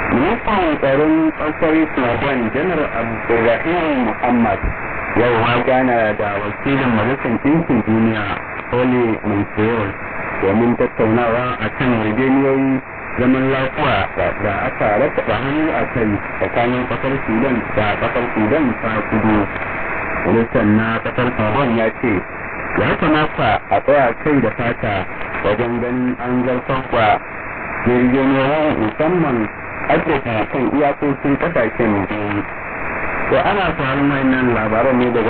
ministan tsaron ƙasar sudan janar abdulrahim muhammad yau ma gana da wakilin majalisar ɗinkin duniya ole montreal domin tattaunawa a kan yarjejeniyoyi zaman lafiya da aka rattaba hannu a kai tsakanin ƙasar sudan da ƙasar sudan ta kudu ministan na ƙasar sudan ya ce ya kamata a tsaya kai da fata wajen ganin an zartar da yarjejeniyoyi musamman haddasa kan iyakokin ƙasashen biyu to ana samun nan labaran ne daga